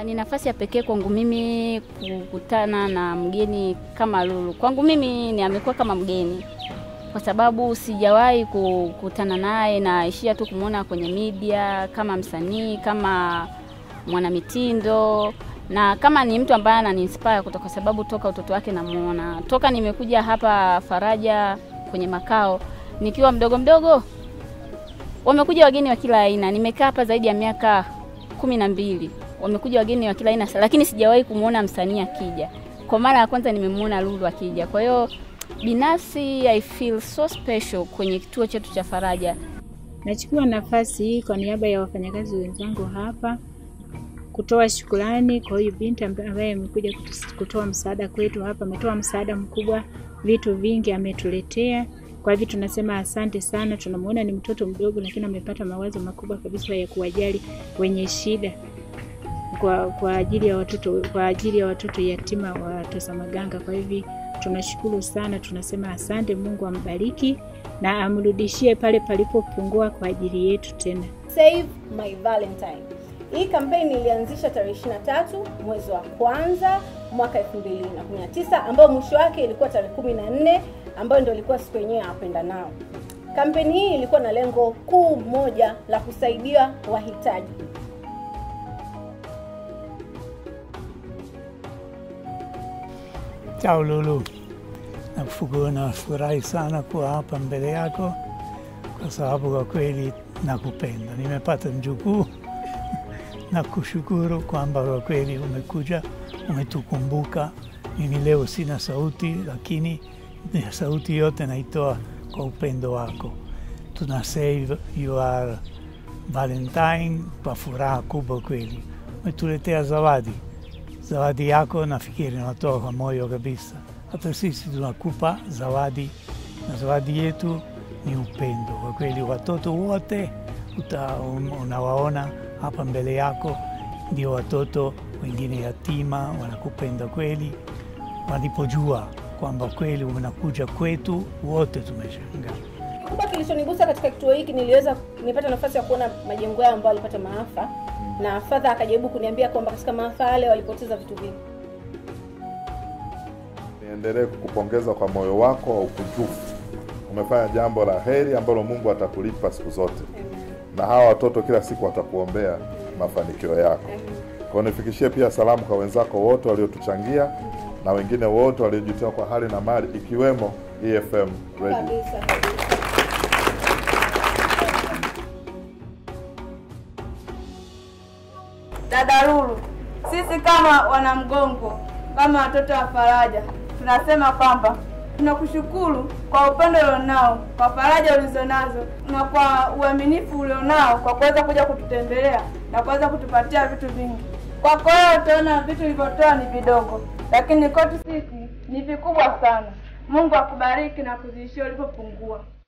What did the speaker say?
Ni nafasi ya pekee kwangu mimi kukutana na mgeni kama Lulu. Kwangu mimi ni amekuwa kama mgeni kwa sababu sijawahi kukutana naye, naishia tu kumwona kwenye media kama msanii, kama mwanamitindo na kama ni mtu ambaye ananiinspire kutoka, kwa sababu toka utoto wake namuona, toka nimekuja hapa Faraja kwenye makao nikiwa mdogo mdogo, wamekuja wageni wa kila aina. Nimekaa hapa zaidi ya miaka kumi na mbili, wamekuja wageni wa kila aina, lakini sijawahi kumwona msanii akija. Kwa mara ya kwanza nimemwona Lulu akija, kwa hiyo binafsi I feel so special kwenye kituo chetu cha Faraja. Nachukua nafasi hii kwa niaba ya wafanyakazi wenzangu hapa kutoa shukrani kwa huyu binti ambaye amekuja kutoa msaada kwetu hapa. Ametoa msaada mkubwa, vitu vingi ametuletea. Kwa hivyo tunasema asante sana. Tunamuona ni mtoto mdogo, lakini amepata mawazo makubwa kabisa ya kuwajali wenye shida kwa, kwa ajili ya watoto kwa ajili ya watoto yatima wa Tosamaganga. Kwa hivyo tunashukuru sana, tunasema asante. Mungu ambariki na amrudishie pale palipopungua kwa ajili yetu tena. Save my Valentine. Hii kampeni ilianzisha tarehe 23 mwezi wa kwanza mwaka 2019 ambao mwisho wake ilikuwa tarehe 14 ambayo ndio ilikuwa siku yenyewe ya wapenda nao. Kampeni hii ilikuwa na lengo kuu moja la kusaidia wahitaji. Ciao Lulu, nakushukuru, nafurahi sana kuwa hapa mbele yako kwa sababu kwa kweli nakupenda. Nimepata mjukuu na kushukuru kwamba kwa kweli umekuja, umetukumbuka. Mimi leo sina sauti, lakini sauti yote naitoa kwa upendo wako. Tuna save your Valentine kwa furaha kubwa kweli. Umetuletea zawadi, zawadi yako nafikiri natoka kwa moyo kabisa. Hata sisi tunakupa zawadi, na zawadi yetu ni upendo kwa kweli. Watoto wote uta, unawaona hapa mbele yako ndio watoto wengine yatima, wanakupenda kweli. Walipojua kwamba kweli unakuja kwetu, wote tumeshangaa. Kikubwa kilichonigusa katika kituo hiki, niliweza nilipata nafasi ya kuona majengo yao ambayo walipata maafa, na fadha akajaribu kuniambia kwamba katika maafa yale walipoteza vitu vingi. Niendelee kukupongeza kwa moyo wako wa ukujufu. Umefanya jambo la heri ambalo Mungu atakulipa siku zote na hawa watoto kila siku watakuombea mafanikio yako. Kwa nifikishie pia salamu kwa wenzako wote waliotuchangia na wengine wote waliojitoa kwa hali na mali ikiwemo EFM Radio. Kabisa kabisa. Dada Lulu, sisi kama wanamgongo, kama watoto wa Faraja, tunasema kwamba tunakushukuru kwa upendo ulionao, kwa faraja ulizonazo na kwa uaminifu ulionao kwa kuweza kuja kututembelea na kuweza kutupatia vitu vingi. Kwako wewe utaona vitu ulivyotoa ni vidogo, lakini kwetu sisi ni vikubwa sana. Mungu akubariki na kuzidishia ulipopungua.